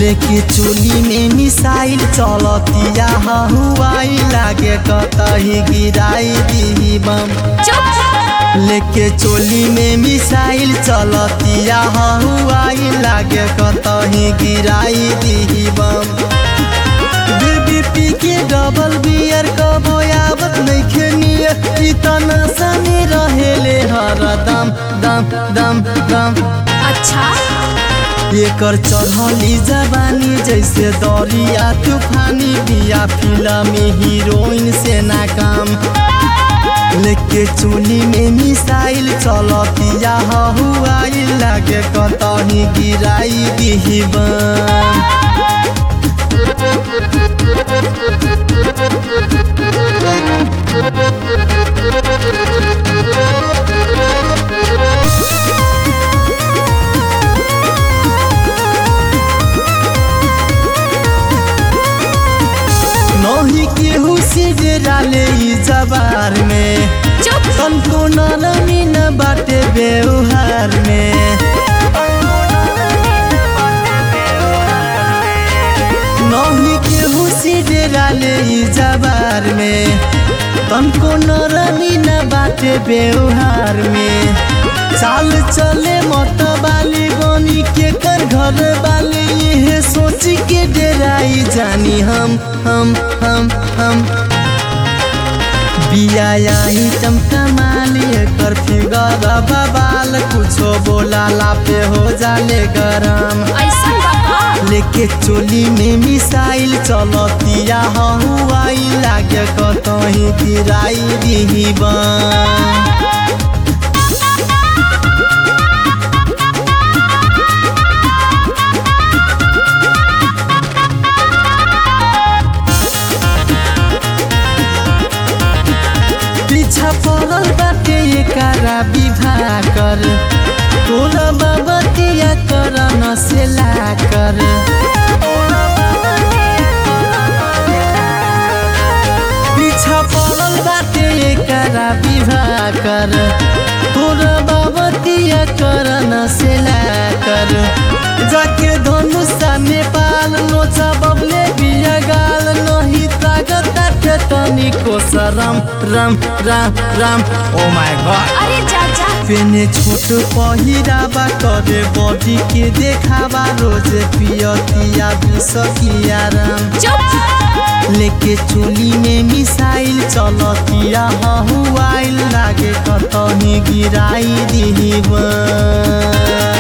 लेके चोली में मिसाइल चलतिया हवाई लागे कतही गिराई दी बम चुप लेके चोली में मिसाइल चलतिया हवाई लागे कतही गिराई दी बम बेबी पी के डबल बियर कबो आवत नइखे नियर ई तना सने रहेले हरदम दम दम दम अच्छा एकर चढ़ली जवानी जैसे दरिया तूफानी बिया फिल्म हीरोइन से नाकाम लेके चुनी में मिसाइल चलतिया हवाई लागे कतही गिराई दिही बम नही केहू से डाले ई जबार में चुप तनको नरमी न बाटे व्यवहार में नही केहू से डाले ई जबार में तनको नरमी न बाटे व्यवहार में चाल चले मत बाली बनी के कर घर वाले ये सोच के डेराई जानी हम हम हम हम बिया आई चमका माली कर फिगर बबाल कुछो बोला लापे हो जाले गरम ऐसा बाबा लेके चोली में मिसाइल चलतिया हवाई लागे कतही गिराई दिही बम पीछा पड़ल बाटे एकरा विवाह कर तोरा बाबतिया कर न से ला कर पीछा पड़ल बाटे एकरा विवाह कर तोरा बाबतिया कर न से ला कर जाके धनुषा नेपाल नोचा बबले बिया गाल नहीं तागत आटे तनिको सरम Ram Ram Ram oh my god अरे चाचा पेने छोट पहिरावा करे बॉडी के देखावा रोज पियतिया बिसकिया राम चुप लेके चोली में मिसाइल चलतिया हवाइल लागे कतही गिराई दिही बम